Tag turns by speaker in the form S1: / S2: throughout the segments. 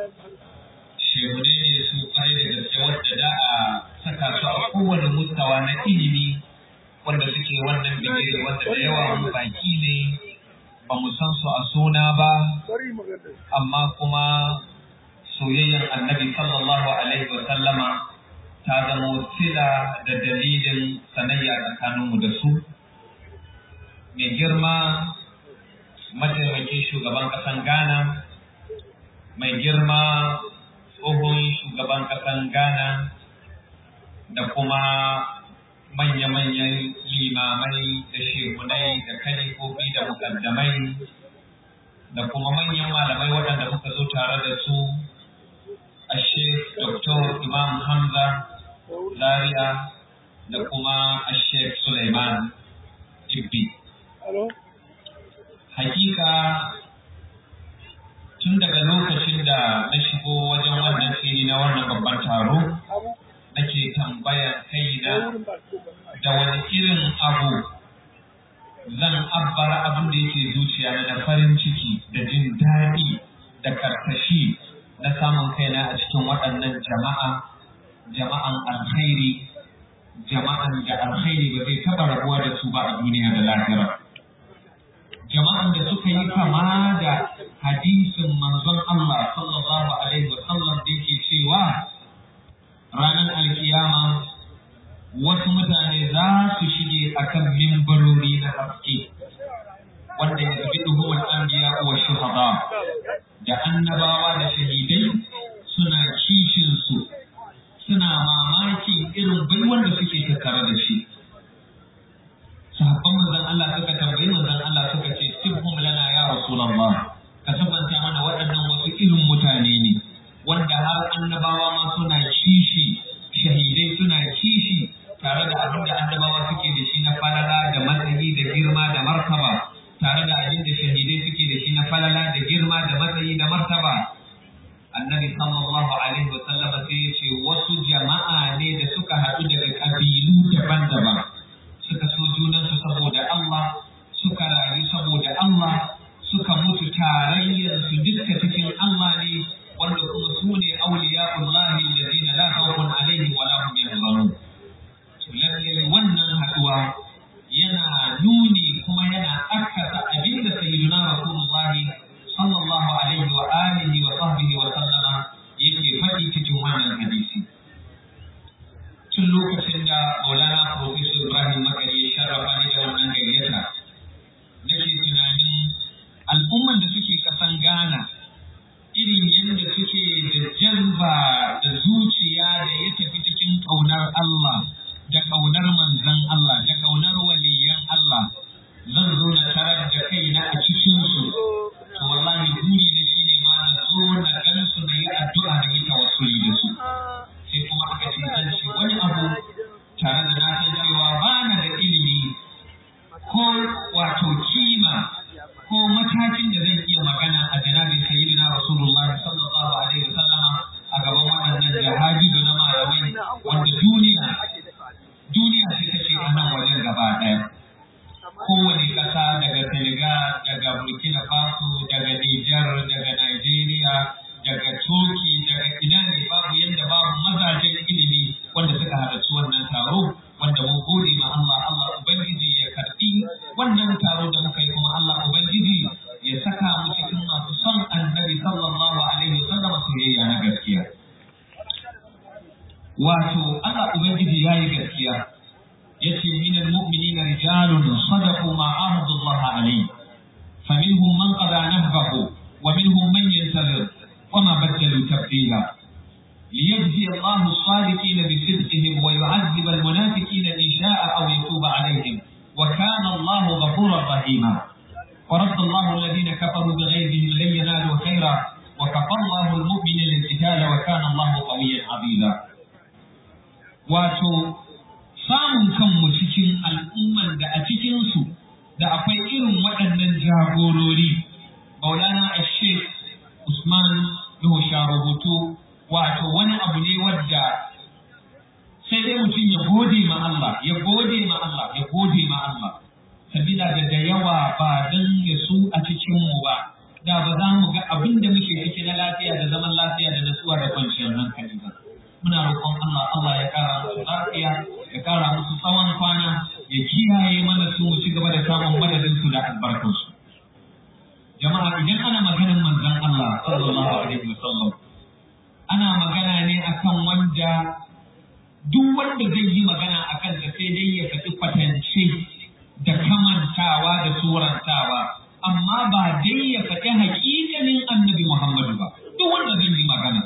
S1: shehune ne su kwarai da gaske wadda da a saka su a kowane mustawa na ilimi wanda suke wannan bigire wanda da yawa mu baki ne ba mu san su a suna ba amma kuma soyayyar annabi sallallahu alaihi wa sallama ta zama sila da dalilin sanayya tsakaninmu da su mai girma mataimakin shugaban ƙasan ghana mai girma tsohon shugaban ƙasan ghana da kuma manya-manyan limamai da shehunai da kalifofi da mukaddamai da kuma manyan malamai waɗanda muka zo tare da su a Sheikh Dr. Imam Hamza Zaria da kuma a Sheikh Suleiman Ibbi. Hakika tun daga lokacin da na shigo wajen wannan fili na wannan babban taro, nake tambayar kaina da wani irin abu zan abbara abin da yake zuciya na da farin ciki da jin daɗi da karkashi na samun kaina a cikin waɗannan jama'a jama'an alkhairi jama'an da alkhairi ba zai taɓa rabuwa da su ba a duniya da lahira jama'an da suka yi kama da hadisin manzon Allah sallallahu alaihi wa sallam da yake cewa ranar alkiyama wasu mutane za su shige akan mimbarori na haske wanda ya zabi duhumar anbiya wa shuhada da annabawa da shahidai suna kishin su suna mamakin irin baiwan da suke tattare da shi sahabban manzon Allah suka tambayi manzon Allah suka ce sibhum lana ya rasulullah ka tabbata mana waɗannan wasu irin mutane ne wanda har annabawa ma suna kishi shahidai suna kishi tare da abin da annabawa suke da shi na falala da matsayi da girma da martaba tare da abin da shahidai suke da shi na falala da girma da matsayi da martaba annabi sallallahu alaihi wa sallama sai ya ce wasu jama'a ne da suka haɗu daga ƙabilu daban-daban suka so junansu saboda Allah suka rayu saboda Allah suka mutu tarayyar su duka cikin Allah ne wanda kuma su ne auliya'ullahi allazina la khawfun alaihim wa la hum yahzanun lalle wannan haduwa yana nuni kuma yana akkasa abinda sayyiduna rasulullahi sallallahu alaihi wa alihi wa sahbihi wa sallama yake faɗi cikin wannan hadisi tun lokacin da Maulana Professor Ibrahim Makari ya sharrafa ni da wannan gayyata nake tunanin al'umman da suke kasan Ghana irin yadda suke da jazba da zuciya da ya tafi cikin ƙaunar Allah da ƙaunar manzan Allah da ƙaunar waliyan Allah zan zo na tarar da kaina a cikin su to wallahi buri da shi ne ma na zo na gan su na yi addu'a da yi tawassuli da su sai kuma aka ce zan ce wani abu tare da na san cewa ba na da ilimi ko wato kima ko matakin da zan iya magana a janabin sayyidina rasulullah sallallahu alaihi wasallama a gaban waɗannan jahabi na malamai wanda duniya duniya sai ta ce a nan wajen gaba ɗaya kowane ƙasa daga Senegal daga Burkina Faso daga Nijar daga Nigeria daga Turki daga ina ne babu yadda babu mazajen ilimi wanda suka halarci wannan taro wanda mun gode ma Allah Allah Ubangiji ya karɓi wannan taro da muka yi kuma Allah Ubangiji ya saka mu cikin masu son annabi sallallahu alaihi wasallam soyayya na gaskiya wato Allah Ubangiji ya yi gaskiya yace min almu'minina rijalun sadaqu ma ahadu Allah alayhi faminhum man qada nahbahu wa minhum man yantazir وما بدلوا تبديلا ليجزي الله الصادقين بصدقهم ويعذب المنافقين إن شاء أو يتوب عليهم وكان الله غفورا رحيما ورد الله الذين كفروا بغيظهم لن ينالوا خيرا وكفى الله المؤمنين القتال وكان الله قويا عظيما wato samun kanmu cikin al'umman da a cikinsu da akwai irin waɗannan jagorori maulana ashek usman nuhu rubutu wato wani abu ne wadda sai dai mutum ya gode ma Allah ya gode ma Allah ya gode ma Allah sabila da da yawa ba dan ya su a cikin mu ba da ba za mu ga abin da muke ciki na lafiya da zaman lafiya roƙon Allah Allah ya kara musu lafiya ya kara musu tsawon kwana ya kiyaye mana su mu ci gaba da samun madadin su da albarkar su jama'a idan ana maganar manzon Allah sallallahu alaihi wasallam ana magana ne akan wanda duk wanda zai yi magana akan sa sai dai ya faɗi kwatance da kamantawa da surantawa amma ba dai ya faɗi haƙiƙanin annabi Muhammadu ba duk wanda zai yi magana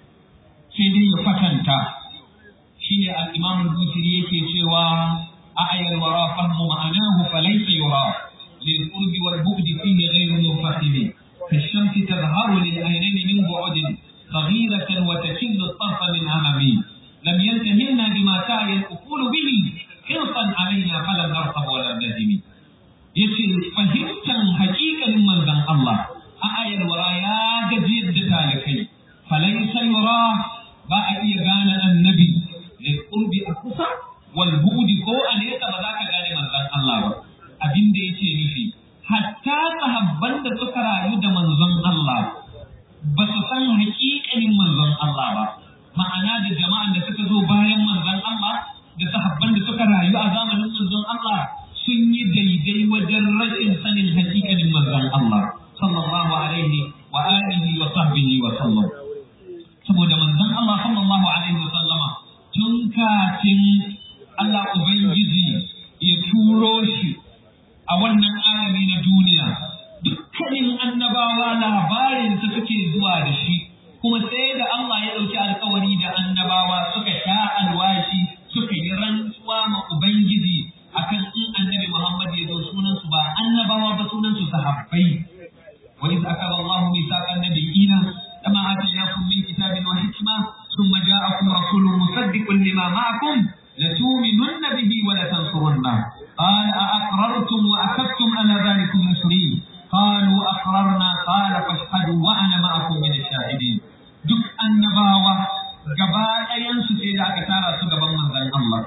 S1: sai dai ya kwatanta shine al-Imam al-Busiri yake cewa a'yal wara fahmu ma'anahu falaysa yura lil qurbi wal bu'di fihi ghayru munfasil كالشمس تظهر للعينين من بعد صغيرة وتكل الطرف من أمامي لم ينتهلنا بما تعي الأقول به حرصا علينا فلم نرقب ولا نهدم yace fahimtar hakikalin manzon Allah a ayar wara ya gajiyar da talikai falaisa yura ba a iya gane annabi da qurbi a kusa wal bu'di ko a nesa ba za ka gane manzon Allah ba abin da yake nufi hatta sahabban da suka rayu da manzon Allah ba su san hakikalin manzon Allah ba ma'ana da jama'an da suka zo bayan manzon Allah da sahabban da suka rayu a zamanin manzon Allah sun yi daidai wajen rashin sanin hakikalin manzon Allah sallallahu alaihi wa alihi wa sahbihi wa sallam saboda manzon Allah sallallahu alaihi wa sallama tun kafin Allah ubangiji ya turo shi a wannan alami na duniya dukkanin annabawa labarin su suke zuwa da shi kuma sai da Allah ya ɗauki alkawari da annabawa suka sha alwashi suka yi rantsuwa ma ubangiji akan in annabi Muhammad ya zo sunansu ba annabawa ba sunansu sahabbai wa iz akaba Allah mithaqan nabiyina kama atainakum min kitabin wa hikma thumma ja'akum rasulun musaddiqun lima ma'akum لتؤمنن به ولتنصرنه قال أأقررتم وأخذتم على ذلكم مصري قالوا أقررنا قال فاشهدوا وأنا معكم من الشاهدين duk annabawa gaba ɗayansu sai da aka tara su gaban manzon Allah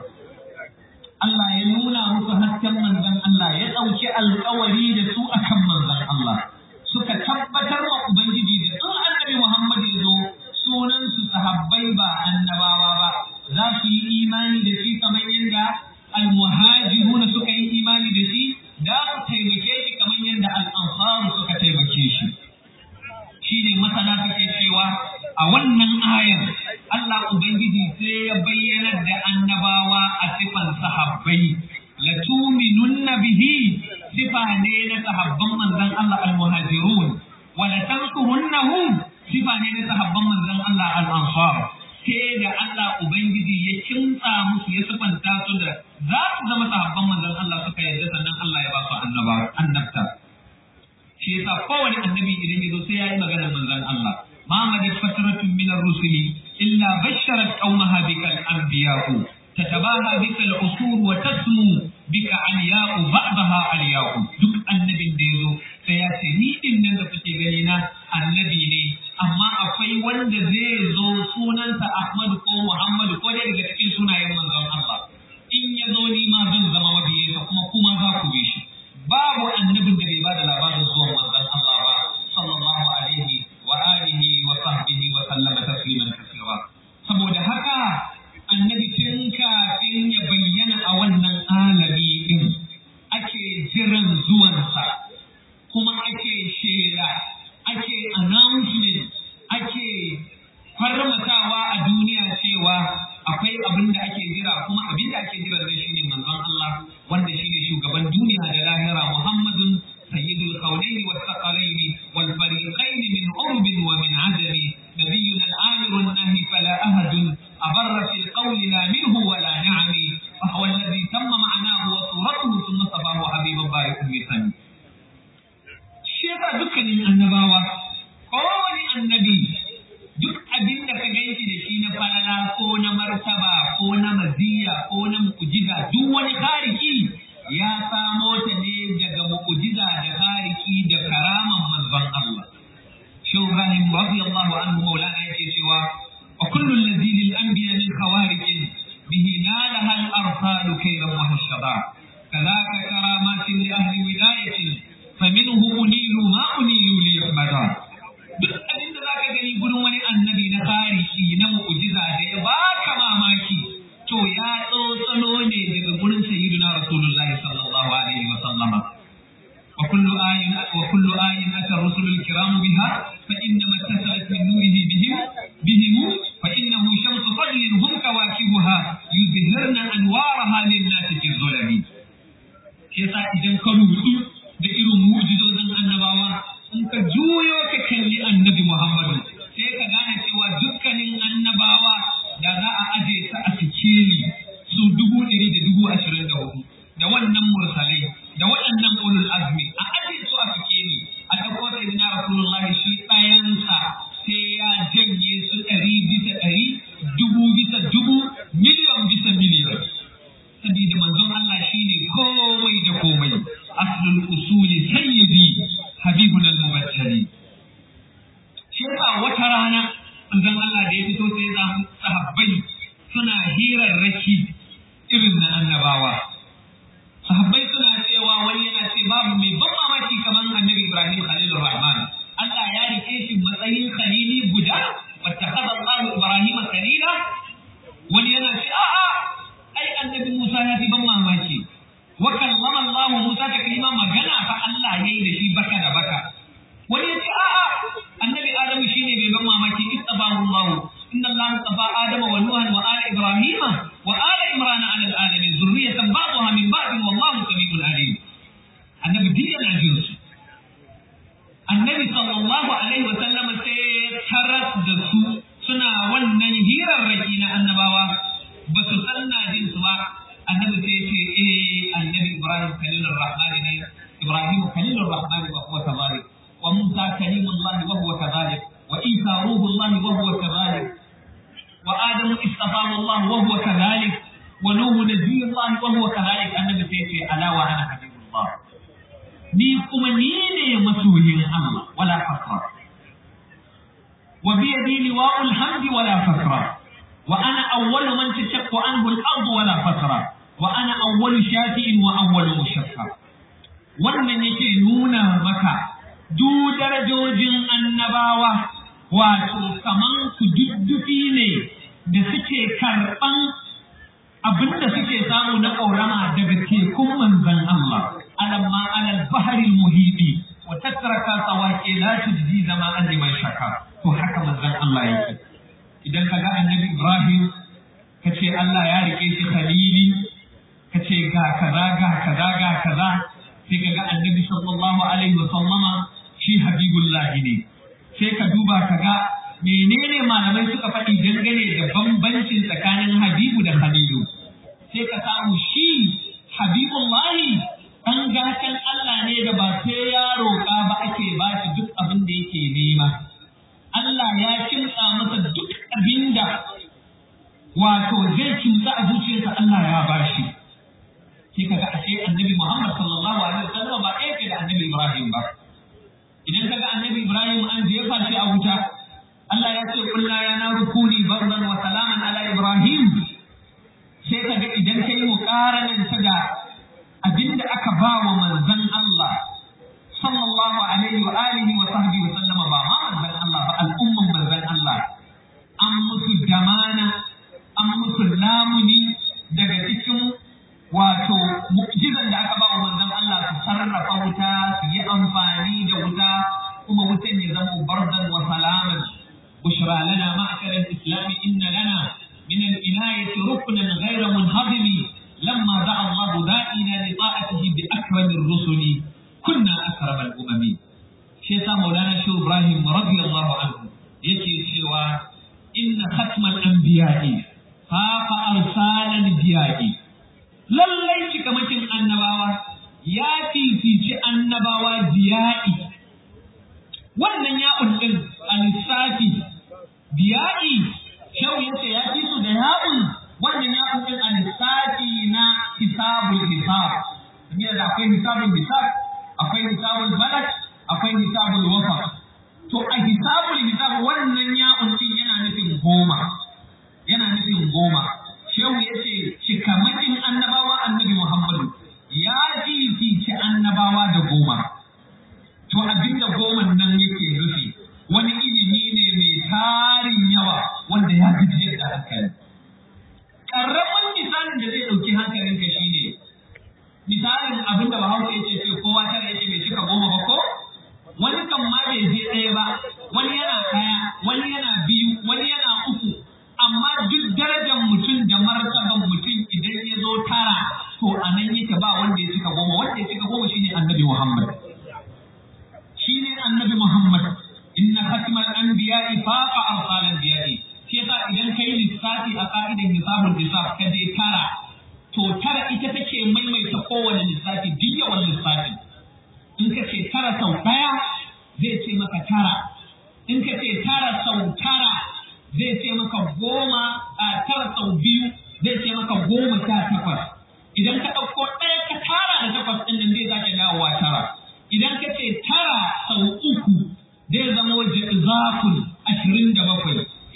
S1: Allah ya nuna musu hasken manzon Allah ya ɗauki alkawari da su akan manzon Allah suka tabbatar wa Ubangiji da in annabi Muhammad ya zo sunan su sahabbai ba annabawa ba za su yi imani da shi kamar yadda almuhajiruna suka yi imani da shi da su taimake shi kamar yadda al'ansaru suka taimake shi shi ne masana suke cewa a wannan ayar Allah Ubangiji sai ya bayyanar da annabawa a sifan sahabbai la tuminunna bihi sifa ne na sahabban manzon Allah al-muhajirun wa la tansurunnahu sifa ne na sahabban manzon Allah al-ansar sai da Allah Ubangiji ya kimtsa musu ya sifanta su da za su zama sahabban manzon Allah suka yarda sannan Allah ya ba su annaba annabta shi yasa kowane annabi idan ya zo sai ya yi maganar manzon Allah ma madat fatratun min ar-rusuli illa basharat qaumaha bika al-anbiya'u tatabaha bika al-usur wa tasmu bika aliya'u ba'daha aliya'u duk annabin da ya zo sai ya ce ni din nan da kuke gani na annabi ne amma akwai wanda zai zo sunansa Ahmad ko Muhammad ko dai daga cikin sunayen manzon Allah in ya zo ni ma zan zama mabiyinsa kuma kuma za ku bi shi babu annabin da bai ba da labarin zuwan manzon Allah ba sallallahu alaihi wa alihi wa sahbihi wa sallama tasliman kaseera saboda haka annabi tun kafin ya bayyana a wannan alami din ake jiran zuwansa kuma ake shela ake announcement ake farmatawa a duniya cewa akwai abin da ake jira kuma abin da ake jira zai shine manzon Allah wanda shine shugaban duniya da lahira Muhammadun sayyidul qawlayn was thaqalayn wal fariqayn min urb wa min ajam nabiyuna al-amir an-nahi fala ahad abarra fi al-qawl la minhu wa la na'ami fa huwa alladhi tamma ma'nahu wa suratuhu thumma sabahu habiban barikun misani shi yasa dukkanin annabawa kowane annabi duk abin da ka ganshi da shi na falala ko na martaba ko na maziya ko na mu'jiza duk wani tariki ya samo ta ne daga mu'jiza da tariki da karaman manzon Allah Shehu Ibrahim radiyallahu anhu maulana yake cewa wa kullu alladhi lil anbiya min khawariq bihi nalaha al arsal kayran wa hashada kadhaka karamatin li ahli wilayatin faminhu unilu ma unilu li yahmada duk abin da zaka gani gurin wani annabi na tarihi na mu'jiza da ya baka manzon Allah da ya fito sai ya samu sahabbai suna hirarraki irin na annabawa sahabbai suna cewa wani yana ce babu mai ban mamaki kamar annabi Ibrahim Khalilur Rahman Allah ya rike shi matsayin khalili guda wattakhadha Allah Ibrahim khalila wani yana ce a'a ai annabi Musa ya fi ban mamaki wa kallama Allah Musa ta kalima magana fa Allah yayi da shi baka da baka wani ya ce a'a annabi Adamu shine mai ban mamaki istabahu Allah inna Allah tafa Adama wa Nuhan wa ala Ibrahim wa ala Imran ala alamin zurriyatan ba'daha min ba'd wallahu samiul alim annabi diya na jin su annabi sallallahu alaihi wa sallam sai taras da su suna wannan hirarraki na annabawa ba su san na jin su ba annabi sai ce eh annabi Ibrahim kalilur rahmani ne Ibrahim kalilur rahmani wa huwa kadhalik wa Musa kalimullah wa huwa kadhalik wa Isa ruhullah wa huwa kadhalik wa Adam istafahu Allah wa huwa kadhalik wa Nuh nabiyullah wa huwa kadhalik annabi sai ce ala wa ana habibullah ni kuma ni ne masoyin Allah wala fakra wa bi yadi liwa'ul hamdi wala fakra وأنا أول من تشق عنه الأرض ولا فترة وأنا أول شافئ وأول مشفع wannan yake nuna maka duk darajojin annabawa wato kaman ku duddufi ne da suke karɓan abin da suke samu na ƙaurama daga tekun manzan Allah alamma alal baharil muhidi wa tattaraka sawake la tujzi zama an liman shaka to haka manzan Allah yake idan ka ga annabi Ibrahim ka ce Allah ya rike shi khalili ka ce ga kaza ga kaza ga kaza sai ka ga annabi sallallahu alaihi wa sallama shi habibullahi ne sai ka duba ka ga menene malamai suka faɗi dangane da bambancin tsakanin habibu da khalilu sai ka samu shi habibullahi ɗan gatan Allah ne da ba sai ya roƙa ba ake ba shi duk abin da yake nema Allah ya kimtsa masa duk abin da wato zai kimtsa a zuciyarsa Allah ya bashi. Sai kaga ashe annabi Muhammad sallallahu alaihi wasallam ba ɗaya ke da annabi Ibrahim ba. Idan kaga annabi Ibrahim an jefa shi a wuta, Allah ya ce kulla ya na rukuni bardan wa salaman ala Ibrahim. Sai kaga idan kai muƙaranan ta da abin da aka ba wa manzon Allah sallallahu alaihi wa alihi wa sahbihi wa sallama ba ma manzon Allah ba al'umman manzon Allah an musu damana an musu lamuni daga cikin wato mu'jizan da aka ba wa manzon Allah su sarrafa wuta su yi amfani da wuta kuma wutan ya zama bardan wa salaman bushra lana ma'shar al-islam inna lana min al-inayati ruknan ghayra munhadimi lamma da'a Allah da'ina li ta'atihi bi akramir rusuli kunna akramal umami shi yasa maulana shi ibrahim radiyallahu anhu yake cewa inna khatmal anbiya'i faqa arsalan biya'i lallai cikamakin annabawa ya fifici annabawa biya'i wannan ya'un din a lissafi biya'i shau yace ya fi su da ya'un wannan ya'un din a lissafi na hisabul hisab da akwai hisabul hisab akwai hisabul balad akwai hisabul wafa to a hisabul hisab wannan ya'un din yana nufin goma yana nufin goma shehu yace cikamakin annabawa annabi muhammadu ya fifici annabawa da goma to abinda goman nan yake nufi wani ilimi ne mai tarin yawa wanda ya gajiyar da hankali ƙarramin misalin da zai ɗauki hankalinka shine misalin abin da bahaushe ya ce kowa tara yake bai cika goma ba ko wani kan ma bai je ɗaya ba wani yana ɗaya wani yana biyu wani yana uku amma duk darajar mutum da martaban mutum idan ya zo tara to a nan yake ba wanda ya cika goma wanda ya cika goma shine annabi Muhammad shine annabi Muhammad inna khatmal anbiya'i faqa arsal anbiya'i shi yasa idan kai lissafi a ka'idan hisabul hisab ka je tara to tara ita take maimaita kowane lissafi duk yawan lissafi in ka ce tara sau ɗaya zai ce maka tara in ka ce tara sau tara zai ce maka goma a tara sau biyu zai ce maka goma sha takwas idan ka ɗauko ɗaya ka tara da takwas ɗin nan zai sake dawowa tara idan ka ce tara sau uku zai zama waje zafin ashirin da bakwai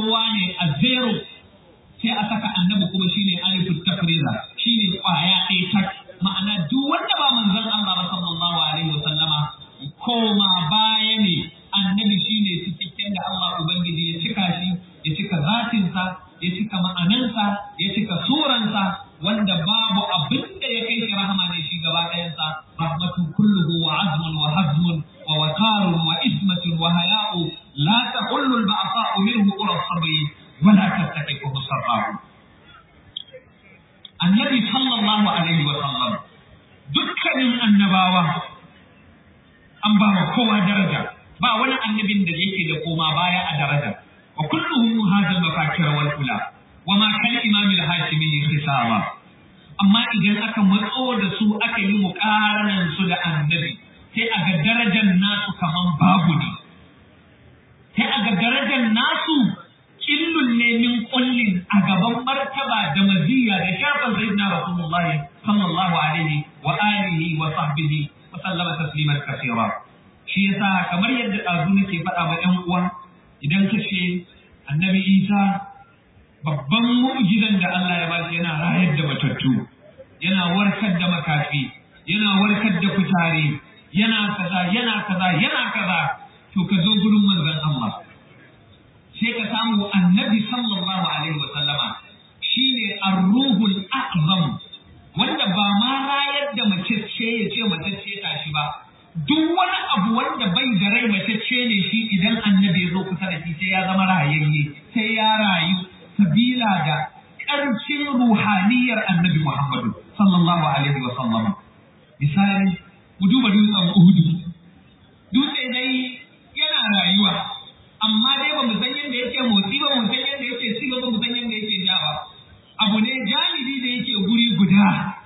S1: ruwa ne a zero sai a saka annabi kuma shine alifu tafriza shine kwaya ɗaya tak ma'ana duk wanda ba manzon Allah ba sallallahu alaihi wasallama koma baya ne annabi shine cikakken da Allah ubangiji ya cika shi ya cika zatinsa ya cika ma'anansa ya cika suransa wanda babu abin da ya kai shi rahama ne shi gaba ɗayansa rahmatun kulluhu wa azmun wa hazmun wa wakarun wa ismatun wa haya'u la tahullu al-ba'sa'u minhu ura sabri wa la tastaqifu sarrahu annabi sallallahu alaihi wa sallam dukkanin annabawa an ba wa kowa daraja ba wani annabin da yake da koma baya a daraja wa kulluhum hadha al-mafakir wal ula wa ma kan imam al-hashimi hisaba amma idan aka matso da su aka yi muqaranan su da annabi sai a ga darajar nasu kaman babu ne sai a ga darajar nasu killun ne min kullin a gaban martaba da maziya da shafin sayyidina rasulullahi sallallahu alaihi wa alihi wa sahbihi wa sallama tasliman kaseera shi yasa kamar yadda ɗazu nake faɗa ma ‘yan uwa idan ka ce annabi isa babban mu'jizan da Allah ya bashi yana rayar da matattu yana warkar da makafi yana warkar da kutare yana kaza yana kaza yana kaza to ka zo gurin manzon Allah sai ka samu annabi sallallahu alaihi wa sallama shine ar-ruhul a'zam wanda ba ma rayar da mace ce ya ce mace ce tashi ba duk wani abu wanda bai da rai mace ce ne shi idan annabi ya zo kusa da shi sai ya zama rayayye sai ya rayu sabila da ƙarfin ruhaniyar annabi Muhammadu sallallahu alaihi wa sallam misali ku duba dutsen Uhudu dutse dai yana rayuwa amma dai ba mu san yadda yake motsi ba mu san yadda yake ci ba mu san yadda yake ja ba abu ne jami'i da yake guri guda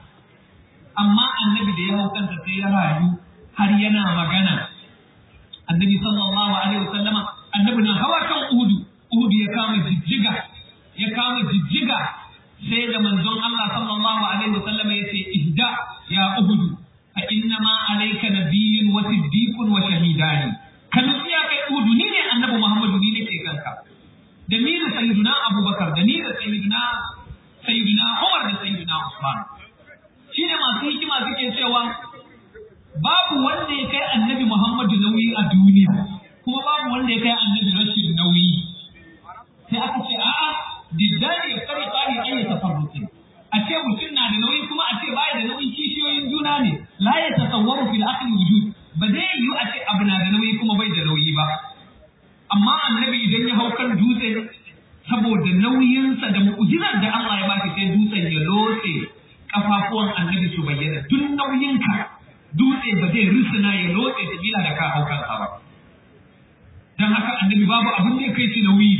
S1: amma annabi da ya hau kansa sai ya rayu har yana magana annabi sallallahu alaihi wasallama annabi na hawa kan uhudu uhudu ya kama jijjiga ya kama jijjiga sai da manzon Allah sallallahu alaihi wasallama ya ce ihda ya uhudu fa inna ma alayka nabiyyun wa siddiqun wa shahidani kan ya kai uhudu ni ne annabi Muhammadu ni ne ke kanka da ni da sayyiduna Abubakar da ni da sayyiduna sayyiduna Umar da sayyiduna Usman shine masu hikima suke cewa babu wanda ya kai annabi Muhammadu nauyi a duniya kuma babu wanda ya kai annabi rashin nauyi sai aka ce a'a diddani ya kare tsari an yi tafarruki a ce mutum na da nauyi kuma a ce baya da nauyi kishiyoyin juna ne la ya tasawwaru fil aqli wujud ba zai yiwu a ce abu na da nauyi kuma bai da nauyi ba amma annabi idan ya hau kan dutse saboda nauyinsa da mu'jizar da Allah ya baki sai dutsen ya lotse kafafuwan annabi su bayyana duk nauyinka dutse ba zai rusuna ya lotse ta bila da ka hau kansa ba don haka annabi babu abin da ya kai shi nauyi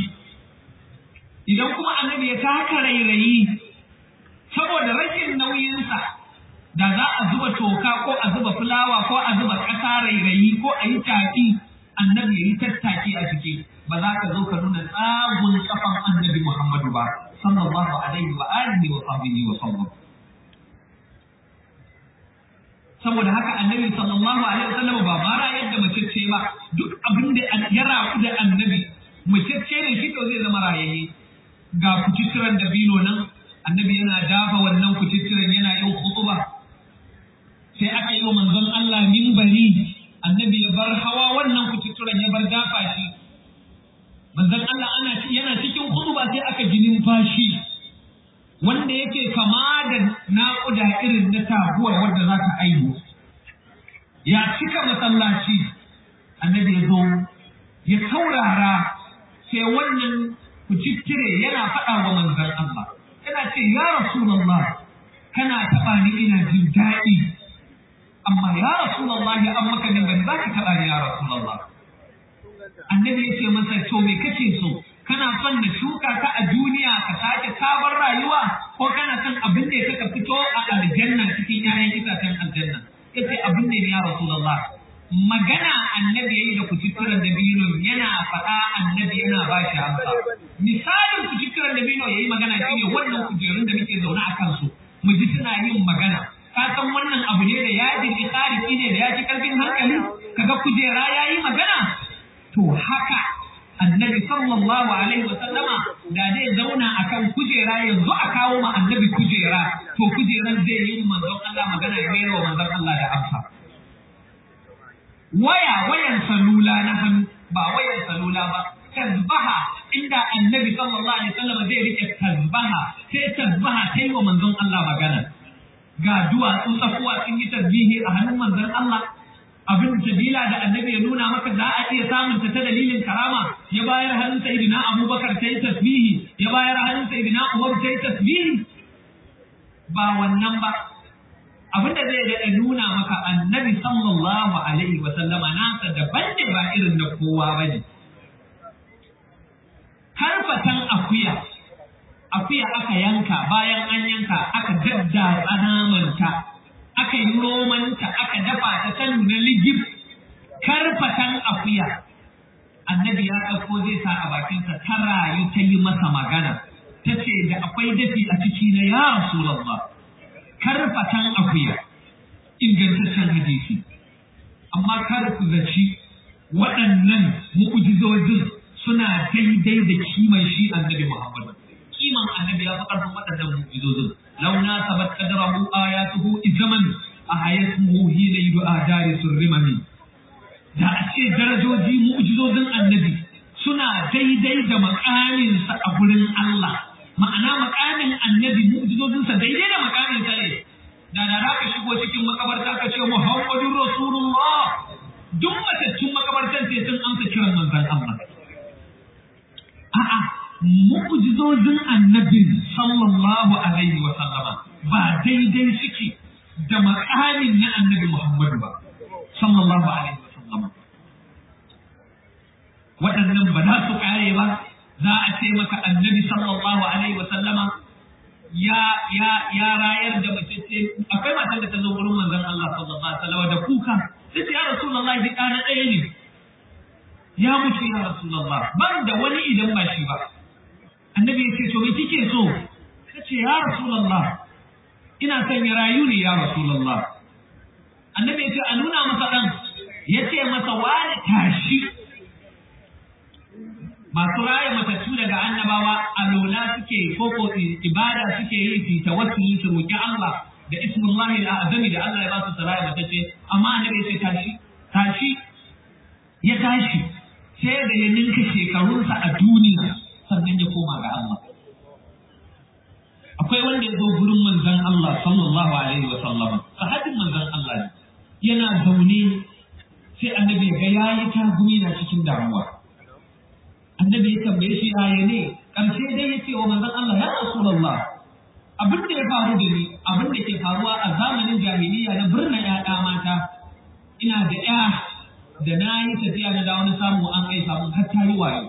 S1: idan kuma annabi ya taka rairayi saboda rashin nauyinsa da za a zuba toka ko a zuba fulawa ko a zuba ƙasa rairayi ko a yi tafi annabi ya yi tattaki a ciki ba za ka zo ka nuna tsagun kafan annabi Muhammadu ba sallallahu alaihi wa alihi wa sahbihi wa sallam saboda haka annabi sallallahu alaihi wasallam ba mara yadda mace ce ba duk abin da ya rafu da annabi mace ce ne shi to zai zama rayayye ga kuciciran da bino nan annabi yana dafa wannan kuciciran yana yin khutuba sai aka yi wa manzon Allah minbari annabi ya bar hawa wannan kuciciran ya bar dafa shi manzon Allah ana yana cikin khutuba sai aka ji numfashi wanda yake kama da naƙuda irin na taguwar wadda za ta aihu ya cika masallaci annabi ya zo ya saurara sai wannan kucittire yana faɗa wa manzon Allah yana ce ya rasulullah kana taɓa ni ina jin daɗi amma ya rasulullah ya an maka nan za ka taɓa ni ya rasulullah annabi ya ce masa to me kake so kana son na shuka ka a duniya ka sake sabon rayuwa ko kana son abin da ya ka fito a aljanna cikin 'ya'yan itacen aljanna yace abin da ya rasulullah magana annabi yayi da kucikuran da bino yana faɗa annabi yana ba shi amsa misalin kucikuran da bino yayi magana shine wannan kujerun da muke zaune a kansu mu ji suna yin magana ka san wannan abu ne da ya ji tsariki ne da ya ci karfin hankali kaga kujera yayi magana to haka annabi sallallahu alaihi wa sallama da zai zauna akan kujera yanzu a kawo ma annabi kujera to kujeran zai yi manzon Allah magana ya mayar wa manzon Allah da amsa waya wayan salula na hannu ba wayan salula ba tasbaha inda annabi sallallahu alaihi wasallam zai rike tasbaha sai tasbaha ta yi wa manzon Allah magana ga duwatsu tsakuwa sun yi tasbihi a hannun manzon Allah abin sabila da annabi ya nuna maka za a iya samun ta dalilin karama ya bayar hannun sayyidina Abubakar ta yi tasbihi ya bayar hannun sayyidina Umar ta yi tasbihi ba wannan ba abin da zai daɗa nuna maka annabi sallallahu alaihi wa sallama nasa daban ne ba irin na kowa ba ne harfatan akuya akuya aka yanka bayan an yanka aka daddatsa namanta aka yi romanta aka dafa ta ta nuna ligib karfatan akuya annabi ya ɗauko zai sa a bakinsa ta rayu ta yi masa magana ta ce da akwai dafi a ciki na ya rasulallah karfatan akuya ingantaccen hadisi amma kar ku zaci waɗannan mu'ujizojin suna daidai da kiman shi annabi Muhammad kiman annabi ya fi ƙarfin waɗannan mu'ujizojin law na sabat qadrahu ayatuhu izaman ahayatuhu hina yu'a dari surrimami da a ce darajoji mu'ujizojin annabi suna daidai da makaminsa a gurin Allah ma'ana makamin annabi mu'ujizojinsa daidai da makamin sa ne da da za ka shigo cikin makabarta ka ce Muhammadun Rasulullah duk matattun makabartan sai sun amsa kiran manzon Allah a'a mu'jizozin annabin sallallahu alaihi wa sallama ba daidai suke da makamin na annabi Muhammadu ba sallallahu alaihi wa sallama waɗannan ba za su kare ba za a ce maka annabi sallallahu alaihi wa sallama ya ya ya rayar da mace ce akwai matan da ta zo wurin manzon Allah sallallahu alaihi wasallam da kuka sai ya rasulullahi bi ɗana ɗaya ne ya mutu ya rasulullah ban da wani idan ba shi ba annabi ya ce to me kike so ta ce ya rasulullah ina son ya rayu ne ya rasulullah annabi ya ce a nuna masa ɗan ya ce masa wani tashi masu raya matattu daga annabawa alola suke koko ibada suke yi su tawassuli su roki Allah da ismullahi al-azami da Allah ya ba su saraya matacce amma annabi ya ce tashi tashi ya tashi sai da ya ninka shekarunsa a duniya sannan ya koma ga Allah akwai wanda ya zo gurin manzon Allah sallallahu alaihi wa sallam sahabin manzon Allah ne yana zaune sai annabi ga yayi tagumi na cikin damuwa annabi ya tambaye shi yaya ne ƙarshe dai ya ce wa manzon Allah ya Rasulullah abin da ya faru da ni abin da ke faruwa a zamanin jahiliya na birnin ƴaƴa mata ina da ƴa da na yi tafiya na dawo na samu an aifa mun har ta yi wayo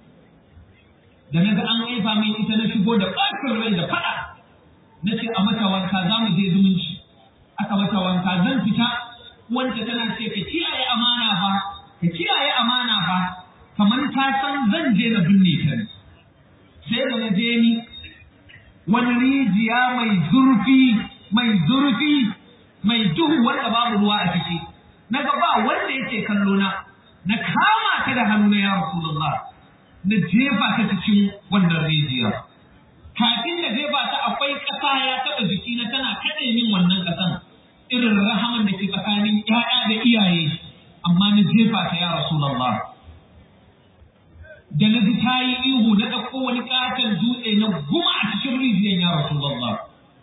S1: da na ga an aifa min ita na shigo da ɓacin rai da faɗa na ce a mata wanka za mu je zumunci aka mata wanka zan fita wanda tana ce ka kiyaye amana fa ka kiyaye amana fa kamar ta san zan je na binne ta ne sai da na je ni wani rijiya mai zurfi mai zurfi mai duhu wanda babu ruwa a ciki na ga ba wanda yake kallo na na kama ta da hannu na ya rasulullah na jefa ta cikin wannan rijiya kafin na jefa ta akwai ƙasa ya taɓa jiki na tana kaɗe min wannan ƙasan irin rahaman da ke tsakanin ‘ya'ya da iyaye amma na jefa ta ya rasulullah da na ji ta yi ihu na ɗauko wani ƙaton dutse na guma a cikin rijiyar ya Rasulullah.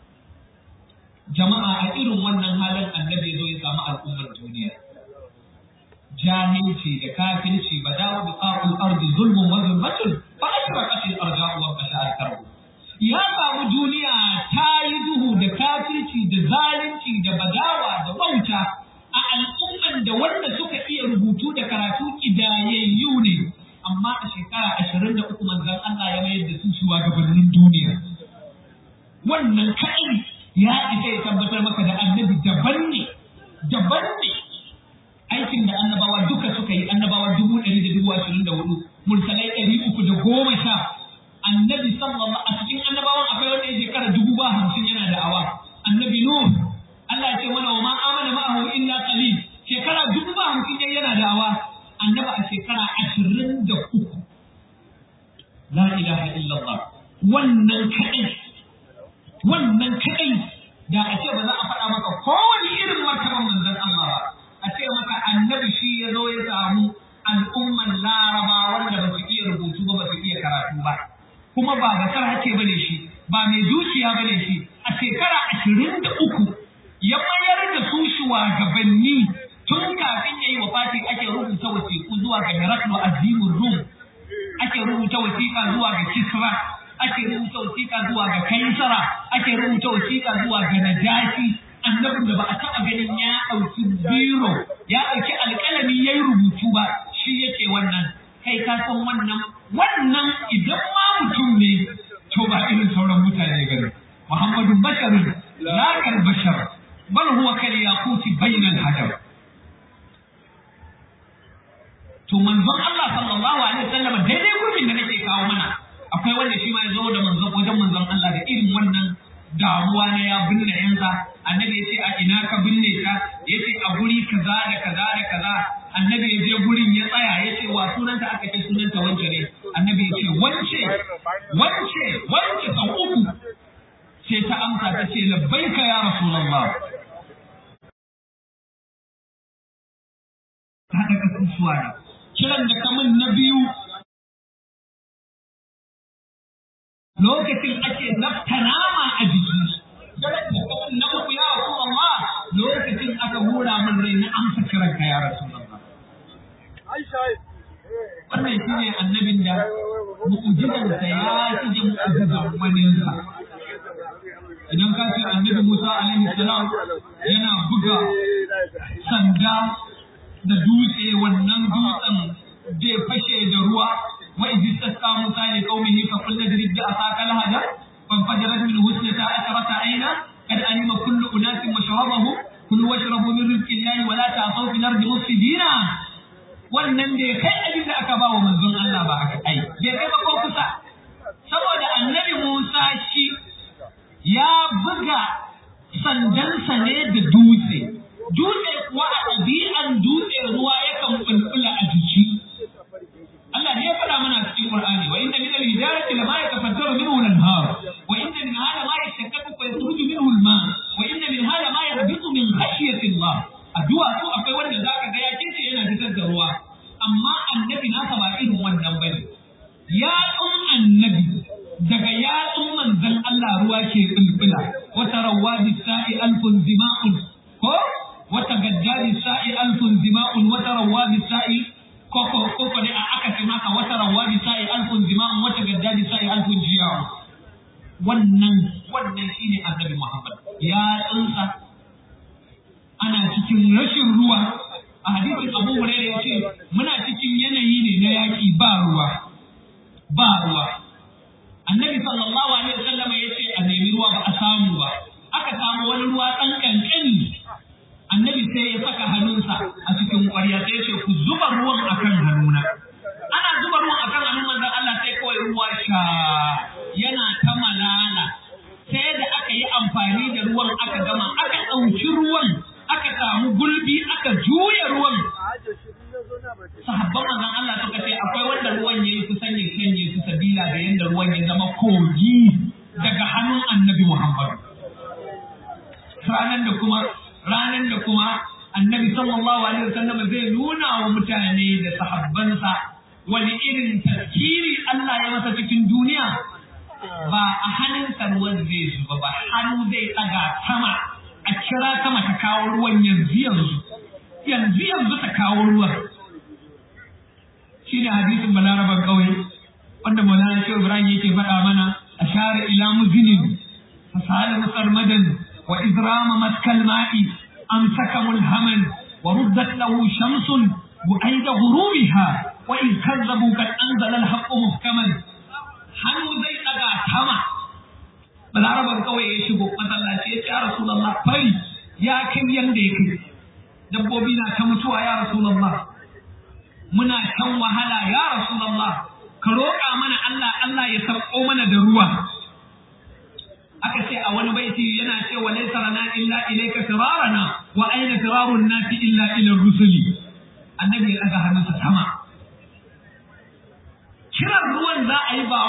S1: Jama'a a irin wannan halin annabi zo ya samu al'ummar duniya. Jahilci da kafirci ba dawo da ƙa'ul ardi zulmun wa zulmatun ba a yi ƙashin arja'u wa ƙashar karbu. Ya samu duniya ta yi duhu da kafirci da zalunci da badawa da wauta a al'umman da wanda suka iya rubutu da karatu ƙidayayyu ne. amma a shekara ashirin da uku manzan Allah ya mayar da su shugabannin duniya. Wannan kaɗai ya isa ya tabbatar maka da annabi daban ne, daban ne. Aikin da annabawa duka suka yi annabawa dubu ɗari da dubu ashirin da hudu, mursalai ɗari uku da goma sha. Annabi sallallahu a cikin annabawan akwai wanda ya shekara dubu ba hamsin yana da awa. Annabi Nuh Allah ya ce mana wa ma amana ma'ahu illa qalil shekara dubu ba hamsin yana da awa. annaba a shekara ashirin da uku la ilaha illallah wannan kadai wannan kadai da a ce ba za a faɗa maka kowane irin martaban manzon Allah ba a ce maka annabi shi ya zo ya samu al'umman laraba wanda ba su iya rubutu ba ba su iya karatu ba kuma ba bakar hake bane shi ba mai dukiya bane shi a shekara ashirin da uku ya mayar da su shugabanni tun kafin ya yi wa fati ake rubuta wasiƙu zuwa ga Heraklu Azimin Rum ake rubuta wasiƙa zuwa ga Kisra ake rubuta wasiƙa zuwa ga Kaisara ake rubuta wasiƙa zuwa ga Najashi annabin da ba a taɓa ganin ya ɗauki biro ya ɗauki alƙalami ya yi rubutu ba shi yake wannan kai ka san wannan wannan idan ma mutum ne to ba irin sauran mutane gari Muhammadu basharun la kal bashar bal huwa kal yaquti bainal hadar to manzon Allah sallallahu alaihi wasallam daidai gurbin da nake kawo mana akwai wanda shi ma ya zo da manzon wajen manzon Allah da irin wannan damuwa na ya binne yansa annabi ya ce a ina ka binne ka ya ce a guri kaza da kaza da kaza annabi ya je gurin ya tsaya ya ce wa sunanta aka ce sunanta wance ne annabi ya ce wance wance wance sau uku sai ta amsa ta ce labbaika ya rasulullah ta daga kusuwa ne kiran da kamun na biyu lokacin ake nafta nama a jiki kiran da kamun na uku ya rasulullah lokacin aka hura min rai na amsa kiran ka ya rasulullah wannan shi ne annabin da mu'ujizansa ya shige mu'ujizan waninsa idan ka ce annabi Musa alaihi salam yana buga sanda da dutse wannan dutsen zai fashe da ruwa wa idh tasqa Musa li qaumihi fa qul nadrib bi asaka al-hajar fanfajarat min husnata asharata ayna qad alima kullu unasin mashrabahum kulu washrabu min rizqi llahi wa la ta'thaw fil ardi mufsidina wannan bai kai abin da aka ba wa manzon Allah ba aka ai bai kai ba ko kusa saboda annabi Musa shi ya buga sandansa ne da dutse dutse kuwa a ɗabi'an dutse ruwa yakan bulbula a jiki Allah ne ya faɗa mana cikin Qur'ani wa inna min al-hijarati lama yatafajjaru minhu al-anhar wa inna min hada ma yashaqqaqu fa yakhruju minhu al-ma wa inna min hada ma yahbitu min khashyati Allah addu'a su akwai wanda zaka ga ya kince yana fitar da ruwa amma annabi nasa ba irin wannan bane ya tsun annabi daga yatsun manzon Allah ruwa ke bulbula wata rawa bisa'i alfun zima'un ko wata gadda bisa'i alfun zima'un wata rawa bisa'i koko koko ne a aka ce maka wata rawa bisa'i alfun zima'un wata gadda bisa'i alfun jiyawa wannan wannan shine annabi Muhammad ya tsunsa ana cikin rashin ruwa a hadisin Abu Hurairah yace muna cikin yanayi ne na yaki ba ruwa ba ruwa annabi sallallahu alaihi wasallam ya ce a nemi ruwa ba a samu ba aka samu wani ruwa ɗan kankani annabi sai ya saka hannunsa a cikin ƙwarya sai ya ce ku zuba ruwan akan hannuna ana zuba ruwan akan hannun manzon Allah sai kawai ruwa sha yana ta malala sai da aka yi amfani da ruwan aka gama aka ɗauki ruwan aka samu gulbi aka juya ruwan sahabban manzon Allah suka ce akwai wanda ruwan yayi kusan ya canje su sabila da yanda ruwan ya zama kogi daga hannun annabi Muhammad ranan da kuma ranan da kuma annabi sallallahu alaihi wasallam zai nuna wa mutane da sahabbansa wani irin tafkiri Allah ya masa cikin duniya ba a hannunsa ruwan zai zuba ba hannu zai tsaga sama a kira sama ta kawo ruwan yanzu yanzu yanzu yanzu ta kawo ruwan shine hadisin balaraban kauye wanda Maulana Shehu Ibrahim yake faɗa mana ashara ila muzinin fasala musarmadan wa izrama maskal ma'i amsaka mulhaman wa ruddat lahu shamsun bu'aida ghurubiha wa in kazzabu kad anzala al-haqqu muhkaman hannu zai daga tama balaraban kauye ya shigo masallaci ya ce ya rasulullah fari ya kai yanda ya kai dabbobi na ta mutuwa ya rasulullah muna shan wahala ya Rasulullah ka roƙa mana Allah Allah ya sauko mana da ruwa aka ce a wani baiti yana cewa laysa lana illa ilayka firarana wa aina firarun nasi illa ila rusuli annabi ya daga hannunsa sama kiran ruwan za a yi ba wai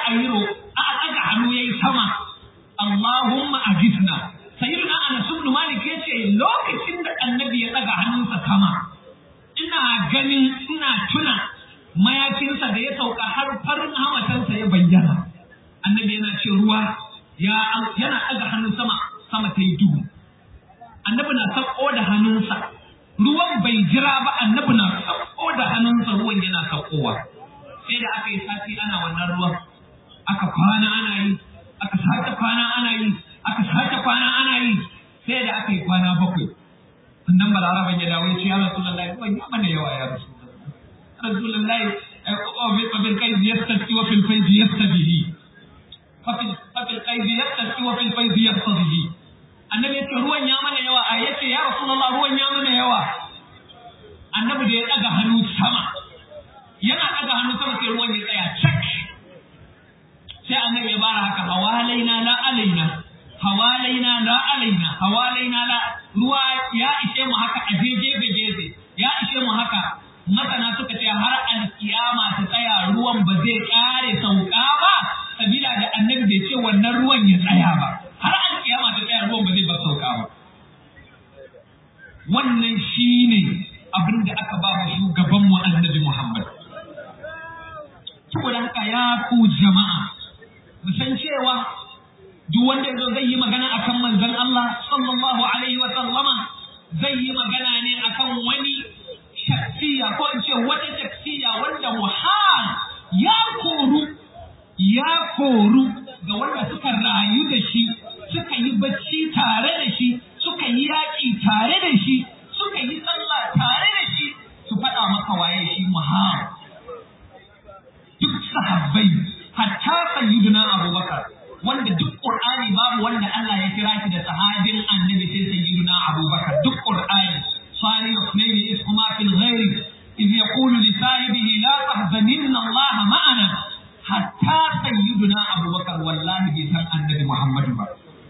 S1: a yi ro a ɗaga hannu yayi sama Allahumma ajisna sayyidina Anas ibn Malik yace lokacin da annabi ya ɗaga hannunsa sama ina ganin ina tuna mayafinsa da ya sauka har farin hamatansa ya bayyana annabi yana ce ruwa ya yana ɗaga hannun sama sama ta yi duhu annabi na sauko da hannunsa ruwan bai jira ba annabi na sauko da hannunsa ruwan yana saukowa sai da aka yi sati ana wannan ruwan aka kwana ana yi aka sake kwana ana yi aka sake kwana ana yi sai da aka yi kwana bakwai annan balaraban ya dawo ya ce ya rasulullahi ruwan ya mana yawa ya rasulullahi rasulullahi fafil kaizi yastaki wa fil faizi yastabihi fafil kaizi yastaki wa fil faizi yastabihi annabi ya ce ruwan ya mana yawa a yace ya rasulullah ruwan ya mana yawa annabi da ya daga hannu sama yana daga hannu sama sai ruwan ya tsaya cak sai annabi ya bara haka hawalaina la alaina hawalaina la alaina hawalaina la ruwa ya ishe mu haka a gefe gefe ya ishe mu haka masana suka ce har alkiyama ta tsaya ruwan ba zai kare sauka ba sabila da annabi bai ce wannan ruwan ya tsaya ba har alkiyama ta tsaya ruwan ba zai bar sauka ba wannan shine abin da aka ba mu shugaban mu annabi Muhammad saboda haka ya ku jama'a mu san cewa duk wanda yazo zai yi magana akan manzon Allah sallallahu alaihi wa sallama zai yi magana ne akan wani shaksiya ko in ce wata shaksiya wanda muhal ya koru ya koru ga wanda suka rayu da shi suka yi bacci tare da shi suka yi yaƙi tare da shi suka yi sallah tare da shi su faɗa maka waye shi muhal duk sahabbai hatta sayyiduna abubakar wanda duk qur'ani babu wanda Allah ya kira shi da sahabin annabi sai sayyiduna abubakar duk qur'ani صالح اثنين اسهما في الغير إذ يقول لصاحبه لا تحزنن الله معنا حتى سيدنا أبو بكر والله بيسان النبي محمد با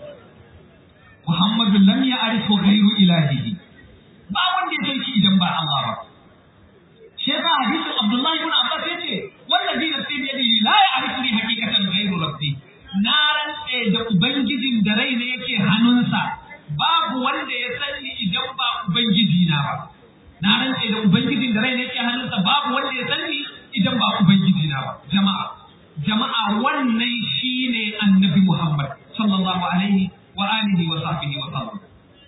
S1: محمد لم يعرفه غير إلهه ba wanda ya san shi idan ba Allah ba shi yasa hadisin Abdullah ibn Abbas yace wallazi nafsi bi yadihi la ya'rifu li haqiqatan ghayru rabbi na rantse da ubangijin da rai ne yake hannunsa babu wanda ya sani idan ba ubangiji na ba na rantse da ubangijin da rai ne yake hannunsa babu wanda ya sani idan ba ubangiji na ba jama'a jama'a wannan shine annabi Muhammad sallallahu alaihi wa alihi wa sahbihi wa sallam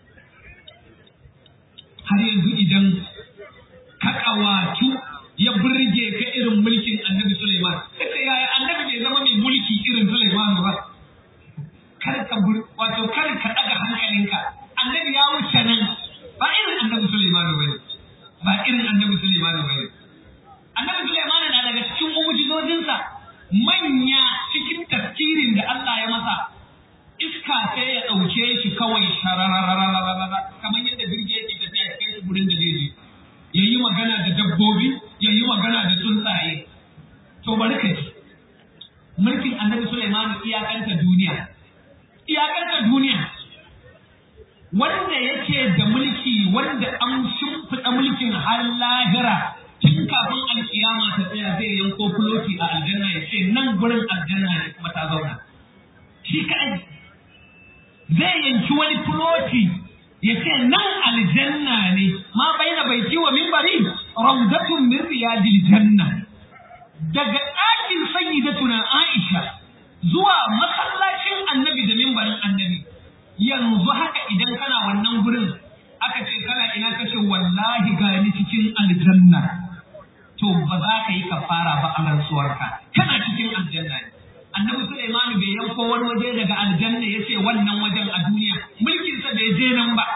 S1: har yanzu idan ka kawatu ya burge ka irin mulkin annabi Sulaiman kace yaya annabi bai zama mai mulki irin Sulaiman ba kar ka wato kar ka daga hankalinka annabi ya wuce nan ba irin annabi Sulaiman bane ba irin annabi Sulaiman bane annabi Sulaiman na daga cikin mu'jizojinsa manya cikin tafsirin da Allah ya masa iska sai ya ɗauke shi kawai sharararararara kamar yadda jirgi yake tafiya ya kai shi gurin da zai je ya yi magana da dabbobi ya yi magana da tsuntsaye to bari ka ji mulkin annabi Sulaiman iyakanta duniya iyakanta duniya wanda yake da mulki wanda an shimfiɗa mulkin har lahira tun kafin alkiyama ta tsaya zai yanko fuloti a aljanna ya ce nan gurin aljanna ne kuma ta zauna shi kaɗai zai yanki wani fuloti ya ce nan aljanna ne ma baina baiti wa minbari rawdatun min riyadil janna daga ɗakin sayyidatuna Aisha zuwa masallacin annabi da mimbarin annabi yanzu haka idan kana wannan gurin aka ce kana ina kace wallahi gani cikin aljanna to ba za ka yi kafara ba a rantsuwarka kana cikin aljanna ne annabi Sulaiman bai yanko wani waje daga aljanna ya ce wannan wajen a duniya mulkinsa bai je nan ba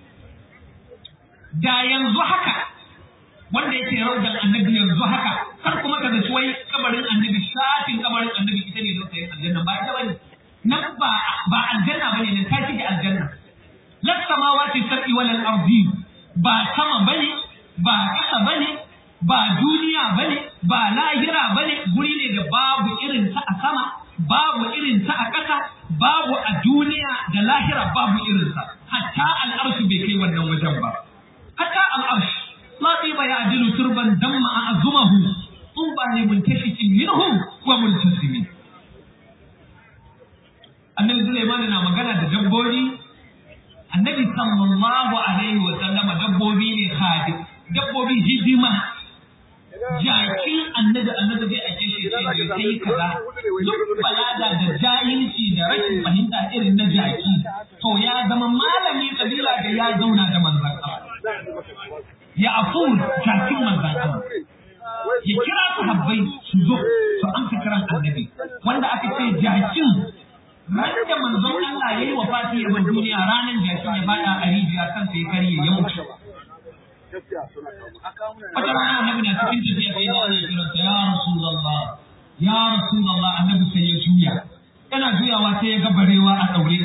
S1: da yanzu haka wanda yake raudan annabi yanzu haka kar kuma ka zaci wai kabarin annabi shafin kabarin annabi ita ne don sayin aljanna ba ita bane nan ba ba aljanna bane nan ta shige aljanna las samawati sab'i wal ardi ba sama bane ba kasa bane ba duniya bane ba lahira bane guri ne da babu irin ta a sama babu irin ta a ƙasa babu a duniya da lahira babu irin sa hatta al'arshi bai kai wannan wajen ba hatta al'arshi la tiba ya turban damma a azumahu tuba ne muntashikin minhu wa multasimin sallallahu alaihi wa sallama dabbobi ne hadi dabbobi hidima jakin annabi annabi zai ake shi ce ne kai kaza duk balaga da jahilci da rashin fahimta irin na jaki to ya zama malami kabila da ya zauna da manzon Allah ya afur jakin manzon Allah ya kira sahabbai su zo su amsa kiran annabi wanda aka ce jakin ran da manzon Allah yayi wa fati ya duniya ranan jakin ya fada a rijiya kansa ya karye ya mutu wata rana annabi na cikin tafiya sai ya ana kiransa ya rasulullah ya rasulullah annabi sai ya juya yana juyawa sai ya ga barewa a daure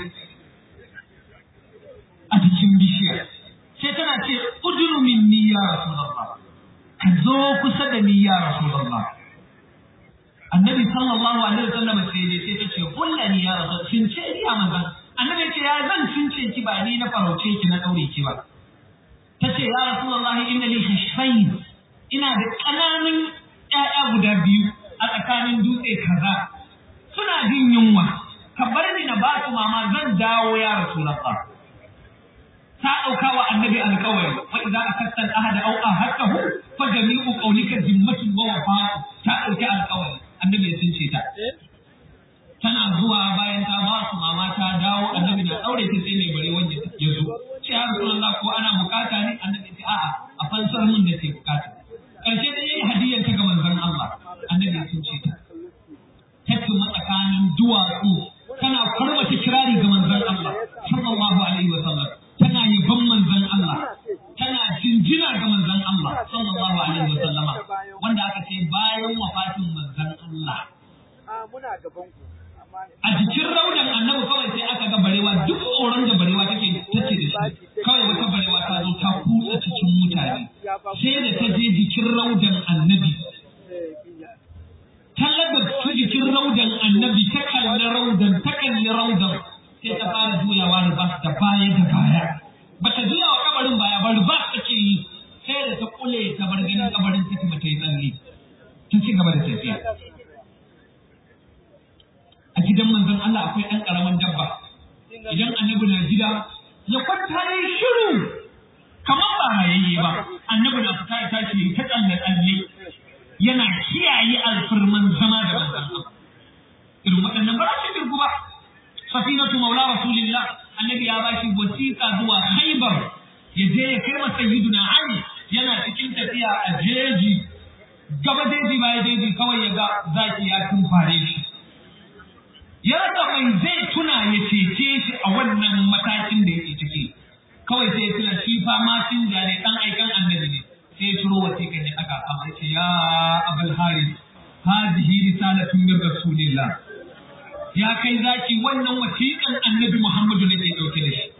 S1: a cikin bishiya sai tana ce udunu minni ya rasulullah ka zo kusa da ni ya rasulullah annabi sallallahu alaihi wasallam sai ne sai ta ce kullani ya rasul cince ni a manzan annabi ce ya zan cince ki ba ni na farauce ki na daure ki ba tace ya rasulullah inna li hishfayn ina da ƙananan ƴaƴa guda biyu a tsakanin dutse kaza suna jin yunwa ka bar ni na ba su mama zan dawo ya rasulullah ta ɗauka wa annabi alƙawari wa idza akatta al-ahada aw ahadahu fa jami'u qawlika zimmatun wa wafa ta ɗauki alƙawari annabi ya sunce ta tana zuwa bayan ta ba su mama ta dawo annabi na daure ta sai mai bare wanda ya zo ce ya rasulullah ko ana bukata ne annabi ce a'a a fansar mun da ke bukata karshe da yayi hadiyar ta ga manzon Allah annabi ya sunce ta ta kuma tsakanin duwatsu tana farmata kirari ga manzon Allah sallallahu alaihi wa sallam tana yaban manzon Allah tana jinjina ga manzon Allah sallallahu alaihi wa sallama wanda aka ce bayan wafatin manzon Allah a jikin raunin annabi kawai sai aka ga barewa duk tsoron da barewa take tace da shi kawai wata barewa ta zo ta kutsa cikin mutane sai da ta je jikin raudan annabi ta laga ta jikin raudan annabi ta kalli raudan ta kalli raudan sai ta fara juyawa ribas da baya da baya bata juya wa kabarin baya ba ribas take yi sai da ta kule ta bar ganin kabarin take bata yi tsalle ta ci gaba da tafiya a gidan manzon Allah akwai ɗan ƙaramin dabba idan annabi na gida ya kwanta ya yi shiru kamar ba hayayye ba annabi na fita ya tashi ta tsalle tsalle yana kiyaye alfirman zama da manzon Allah irin waɗannan ba su dirgu ba safinatu maula rasulillah annabi ya bashi wasiƙa zuwa Khaibar ya je ya kai masa sayyiduna Ali yana cikin tafiya a jeji gaba jeji baya jeji kawai ya ga zaki ya tumfare shi ya rasa mai zai tuna ya cece shi a wannan matakin da yake ciki kawai sai ya tuna shi fa mashin da ne dan aikan annabi ne sai ya turo wasiƙa ne aka kama ce ya abul haris hadhihi risalatun min rasulillah ya kai zaki wannan wasiƙan annabi muhammadu ne ke dauke da shi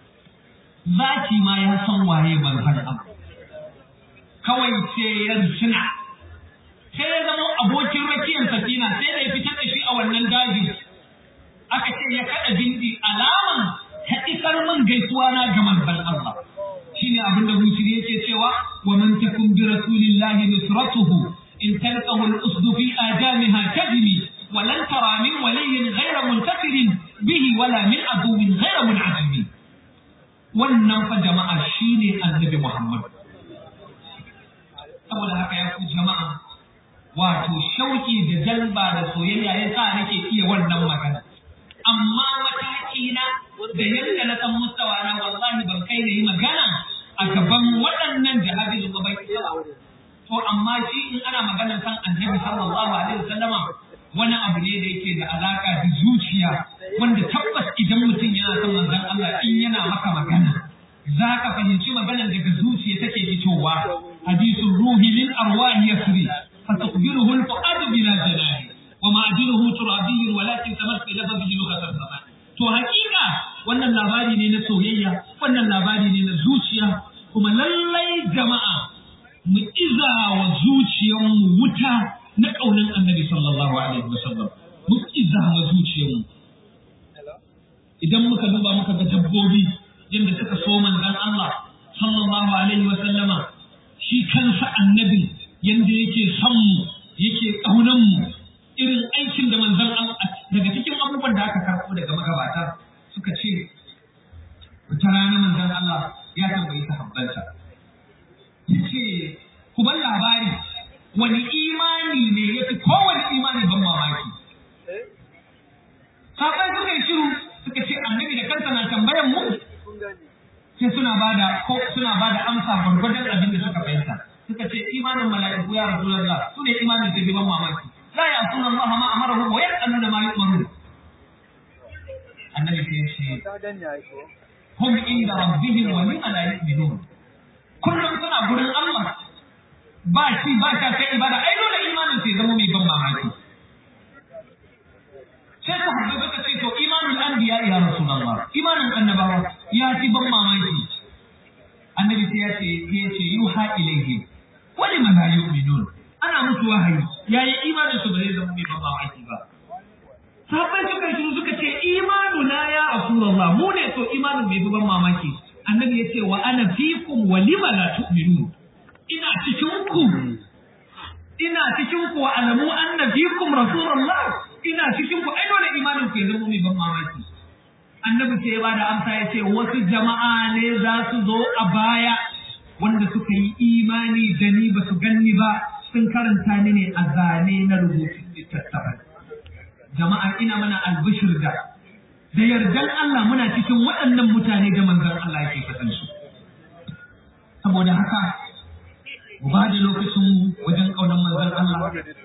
S1: zaki ma ya san waye manzon Allah kawai sai ya tuna sai ya zama abokin rakiyar safina sai da ya fitar da shi a wannan daji aka ce ya kada bindi alaman ta isar min gaisuwa na ga manzon Allah shine abin da Busiri yake cewa wa man takum bi rasulillahi nusratuhu in talqahu al-usd fi ajamiha kadmi wa lan tara min waliyyin ghayra muntasirin bihi wala min aduwwin ghayra mun'azimi wannan fa jama'a shine annabi Muhammad saboda haka ya ku jama'a wato shauki da jalba da soyayya ya sa nake iya wannan magana amma mataki na da yadda na san mustawa na wallahi ban kai da yi magana a gaban waɗannan jihadi da bai to amma shi in ana magana kan annabi sallallahu alaihi wasallama wani abu ne da yake da alaka da zuciya wanda tabbas idan mutum yana son manzon Allah in yana maka magana za ka fahimci maganar daga zuciya take fitowa hadisul ruhi lil arwahi yasri فتقبله الفؤاد بلا جناح ومعدنه ترابي ولكن تمثل به لغة الزمان to hakika wannan labari ne na soyayya wannan labari ne na zuciya kuma lallai jama'a mu iza wa zuciyarmu wuta na ƙaunin annabi sallallahu alaihi wasallam mu iza wa zuciyarmu idan muka duba muka ga dabbobi yadda suka so manzon Allah sallallahu alaihi wasallama shi kansa annabi yanda yake son mu yake ƙaunan mu irin aikin da manzon Allah daga cikin abubuwan da aka karɓo daga magabata suka ce wata rana manzon Allah ya tambayi sahabbansa yace ku bar labari wani imani ne yafi kowane imani ban mamaki sahabbai suka yi shiru suka ce annabi da kansa na tambayan mu sai suna bada ko suna bada amsa gwargwadon abin da suka fahimta suka ce imanin mala'iku ya rasulullah su ne imanin da ban mamaki la ya sunan Allah ma amarahu wa yaqaluna ma yu'marun annabi sai ce hum inda rabbihim wa lima la yu'minun kullum suna gurin Allah ba shi ba ta kai ibada ai dole imanin sai zama mai ban mamaki sai ku habba suka ce to imanul anbiya ya rasulullah imanin annabawa ya ci ban mamaki annabi sai ya ce ya ce yuha ilayhi wa lima la yu'minun ana musu wahayi yayi imanin su ba zai zama mai ban mamaki ba sahabbai suka shiru suka ce imanu na ya rasulullah mu ne to imanin bai ban mamaki annabi ya ce wa ana fikum wa lima la tu'minun ina cikin ku ina cikin ku wa alamu anna fikum rasulullah ina cikin ku ai dole imanin ku ya zama mai ban mamaki annabi sai ya bada amsa ya ce wasu jama'a ne za su zo a baya wanda suka yi imani da ni ba su ganni ba sun karanta ni ne a zane na rubutun littattafai jama'a ina mana albishir da da yardan Allah muna cikin waɗannan mutane da manzon Allah yake faɗan su saboda haka mu ba da lokacin wajen ƙaunar manzon Allah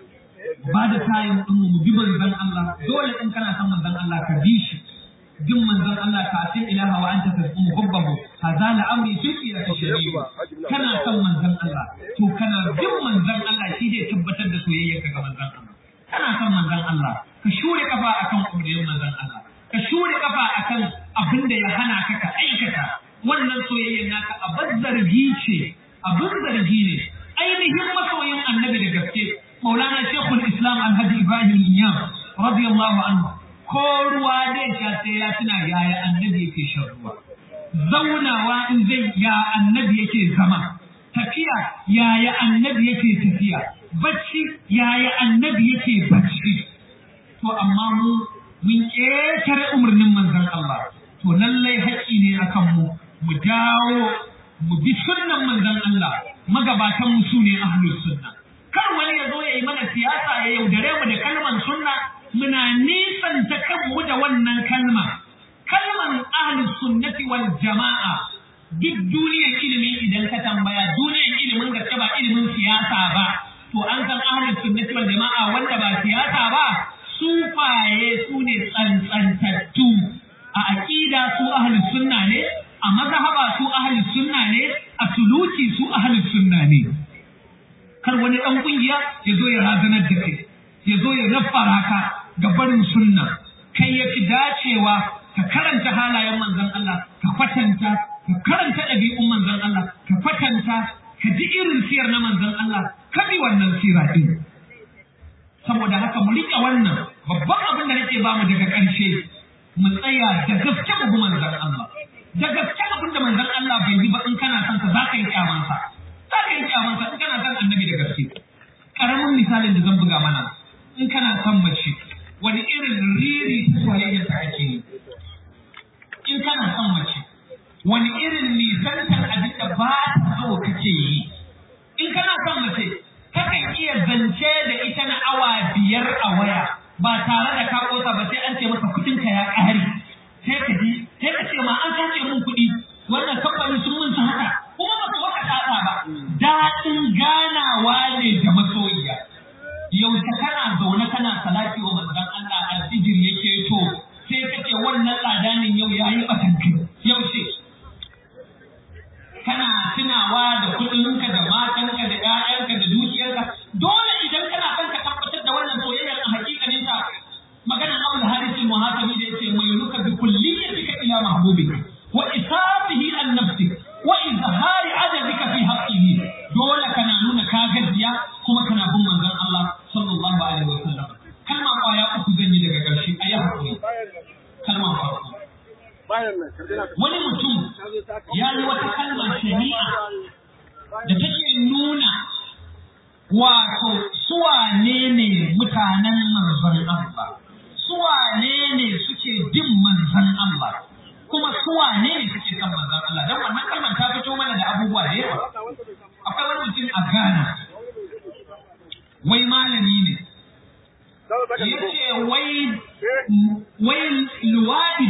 S1: ba da tayin ɗin mu bi manzon Allah dole in kana son manzon Allah ka bi shi bin manzon Allah ka asin ilaha wa anta tasmu hubbahu hazala amri tuki ya tashri'u kana son manzon Allah to kana bin manzon Allah shi zai tabbatar da soyayyarka ga manzon Allah kana son manzon Allah ka shure kafa akan umarnin manzon Allah ka shure kafa akan abin da ya hana ka ka aikata wannan soyayyar naka abin zargi ce abin zargi ne ainihin masoyin annabi da gaske maulana shekul islam alhaji ibrahim iyam radiyallahu anhu ko ruwa zai sha sai ya tuna yaya annabi yake shan ruwa zaunawa in zai ya annabi yake zama tafiya yaya annabi yake tafiya bacci yaya annabi yake bacci to amma mu mun ƙetare umarnin manzon Allah to lallai haƙƙi ne akan mu mu dawo mu bi sunnan manzon Allah magabatan mu su ne ahlus sunna kar wani ya zo ya yi mana siyasa ya yaudare mu da kalman sunna muna nisanta kanmu da wannan kalma kalman ahlus sunnati wal jama'a duk duniyar ilimi idan ka tambaya duniyar ilimin gaske ba ilimin siyasa ba to an san ahlus sunnati wal jama'a wanda ba siyasa ba sufaye su ne tsantsantattu a aqida su ahlus sunna ne a mazhaba su ahlus sunna ne a suluki su ahlus sunna ne kar wani dan kungiya ya zo ya razanar da kai ya zo ya raffara ka ga barin sunna kai ya fi dacewa ka karanta halayen manzon Allah ka kwatanta ka karanta ɗabi'un manzon Allah ka kwatanta ka ji irin siyar na manzon Allah ka bi wannan sira din saboda haka mu riƙe wannan babban abin da nake bamu daga ƙarshe mu tsaya da gaske mu bi manzon Allah da gaske abin da manzon Allah bai yi ba in kana son sa za ka yi kyamansa za ka yi kyamansa in kana son annabi da gaske karamin misalin da zan buga mana in kana son mace wani irin riri soyayya ta ake yi in kana son mace wani irin nisantar abin da ba ta so kake yi in kana son mace kakan iya zance da ita na awa biyar a waya ba tare da ka kosa ba sai an ce maka kudin ka ya ƙare sai ka ji sai ka ce ma an sace mun kuɗi wannan kamfanin sun mun haka kuma ba su maka tsatsa ba daɗin ganawa ne da masoyiya yaushe kana zaune kana salati wa manzon Allah alfijir yake to sai ka ce wannan tsadanin yau yayi batanki yaushe kana tunawa da kuɗinka da matanka da ƴaƴanka da dukiyarka dole idan kana son ka tabbatar da wannan soyayyar a hakikanin ta maganar Abu Haris al-Muhasibi da yace mai nuka bi kulliyatika ila mahbubika wa isabihi an nafsi wa izhari adadika fi haqqihi dole kana nuna ka gajiya kuma kana bin manzon Allah sallallahu alaihi wa sallam kalma kwaya uku zan yi daga ƙarshe ayi hakuri kalma farko wani mutum ya yi wata kalmar shari'a da take nuna wato suwane ne mutanen manzon Allah suwane ne suke bin manzon Allah kuma suwane ne suke kan manzon Allah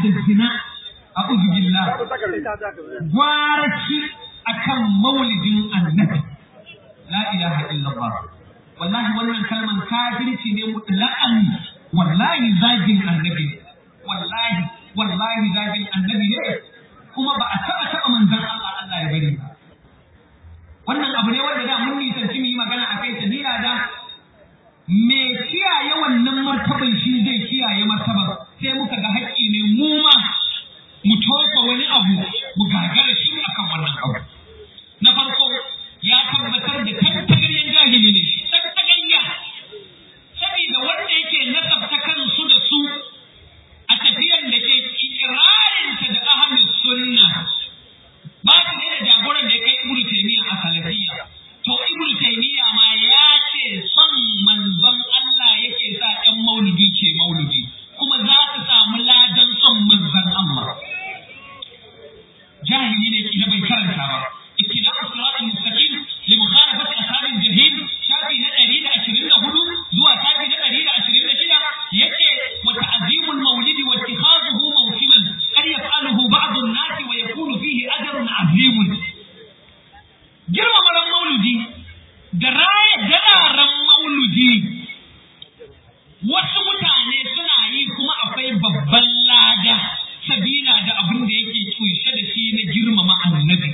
S1: da zina a uzubillah gwara shi akan maulidin annabi la ilaha illallah wallahi wannan kalman kafirci ne mutlaqan wallahi zagin annabi ne wallahi wallahi zagin annabi ne kuma ba a taba taba manzon Allah Allah ya bari ba wannan abu ne wanda da mun nisanci mu yi magana a kai sabila da me kiyaye wannan martaban shi zai kiyaye martaban sai muka ga haƙƙi ne mu ma mu tofa wani abu mu gagara shi akan wannan abu na farko ya tabbatar da tantagaryen jahili ne shi tantagarya saboda wanda yake nasabta kansu da su a tafiyan da ke ikirarinta da ahlus sunna ba su ne da jagoran da ya kai ibnu taymiya a salafiyya to ibnu taymiya ma ya ce son manzon Allah yake sa ɗan maulidi ke maulidi kuma za su samu ladan son manzon Allah jahili ne kila bai karanta ba ittiba'u siratal mustaqim li mukhalafati ashabil jahim shafi na 124 zuwa shafi na 126 yace wa ta'zimul maulid wa ittikhadhuhu mawsiman qad yaf'aluhu ba'd an-nas wa yakunu fihi ajrun 'azim girmama ran maulidi da raya dararen maulidi wasu mutane suna yi kuma akwai babban lada sabila da abin da yake kunshe da shi na girmama annabi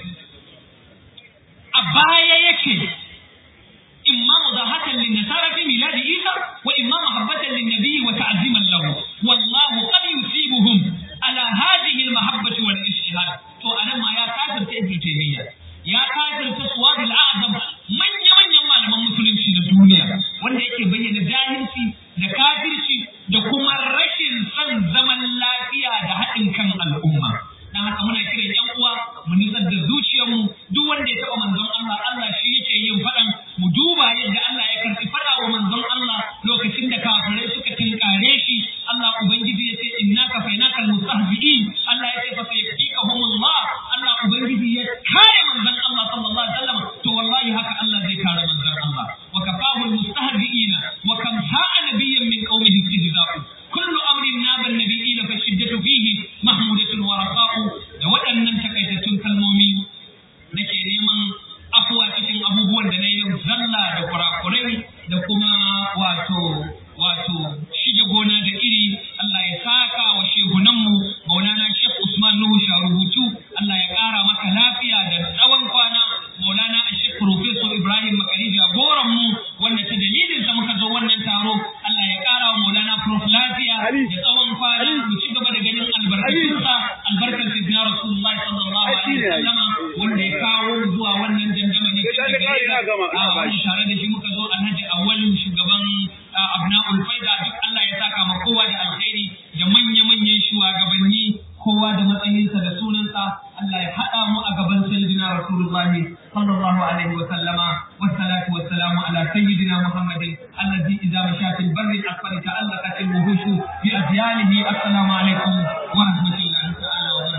S1: a baya yake imma mudahatan lin nasara fi miladi isa wa imma mahabbatan lin nabi wa ta'ziman lahu wallahu qad yusibuhum ala hadhihi al mahabbati wal ijtihad to anan ma ya kafirta ibn taymiya ya kafirta suwad al a'zam manya manyan malaman musulunci da duniya wanda yake bayyana jahilci da kafirci da kuma rashin son zaman lafiya da haɗin kan al'umma dan haka muna kiran yan uwa mu nisar da zuciyarmu duk wanda ya taɓa manzon Allah Allah shi yake yin faɗan mu duba yadda Allah ya karɓi faɗa wa manzon Allah lokacin da kafirai suka tinkare shi Allah ubangiji ya ce innaka fainaka almustahzi'in Allah ya ce fa sayfikahum Allah Allah ubangiji ya kare manzon Allah sallallahu alaihi wasallam to wallahi haka Allah zai kare manzon Allah wa kafahu almustahzi'ina wa kam sa'a nabiyyan min qaumihi istihza'u kullu amrin naba an-nabiyina fa shiddatu fihi mahmudatun wa raqa'u da waɗannan takaitattun kalmomi nake neman afuwa cikin abubuwan da na yi zalla da kurakurai da kuma wato wato shige gona da iri Allah ya saka wa shehunanmu Maulana Sheikh Usman Nuhu Sharubutu Allah ya ƙara maka lafiya da tsawon kwana Maulana Sheikh Professor Ibrahim Makari jagoran mu wanda ta dalilin sa muka zo wannan taro Allah ya ƙara wa Maulana Prof lafiya da tsawon kwana mu ci gaba da ganin albarkatunsa albarkar Sayyidina Rasulullah sallallahu alaihi wasallama wanda ya kawo zuwa wannan dandamali cikin gare a wani tare da shi muka zo Alhaji Awwalu shugaban Abna'ul Faida duk Allah ya saka ma kowa da alkhairi da manya-manyan shugabanni kowa da matsayinsa da sunansa Allah ya haɗa mu a gaban sayyidina Rasulullah sallallahu alaihi wa sallama wassalatu wassalamu ala sayyidina Muhammadin allazi idza masha fil barri asfar ta'allaqat al wuhush bi azyalihi assalamu alaikum wa rahmatullahi ta'ala wa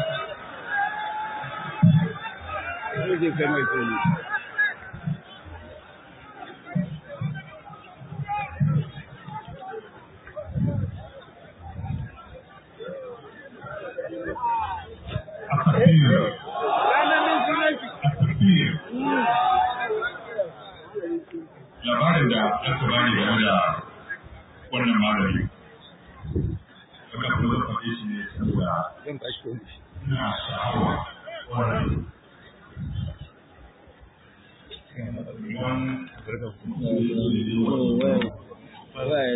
S1: barakatuh
S2: التكبير التكبير labarin da aka bani game da wannan malami aka kuma faɗe shi ne saboda ina sha'awa wannan Wani